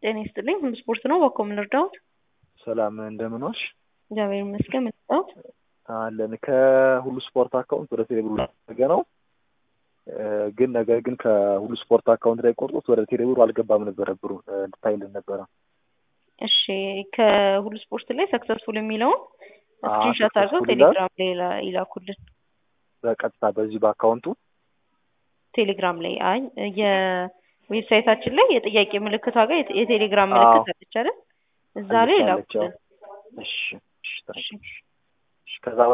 ጤና ይስጥልኝ። ሁሉ ስፖርት ነው። በኮ ምን እርዳዎት? ሰላም እንደምን ዋልሽ? እግዚአብሔር ይመስገን። ምን እርዳዎት? አለን ከሁሉ ስፖርት አካውንት ወደ ቴሌብር ላደረገ ነው ግን ነገር ግን ከሁሉ ስፖርት አካውንት ላይ ቆርጦት ወደ ቴሌብሩ አልገባም ነበረ ብሩ እንድታይልን ነበረ። እሺ ከሁሉ ስፖርት ላይ ሰክሰስፉል የሚለውን አዎ፣ ስክሪንሾት አድርገው successful ይላል። ቴሌግራም ላይ ይላ- ይላኩልን። በቀጥታ በዚህ በአካውንቱ ቴሌግራም ላይ አይ የዌብሳይታችን ላይ የጥያቄ ምልክቷ ጋር የቴ- የቴሌግራም አዎ። ምልክት አለች አይደል? እዛ ላይ አለች፣ አዎ። ይላኩልን። እሺ እሺ ታንኪ። እሺ ከዛ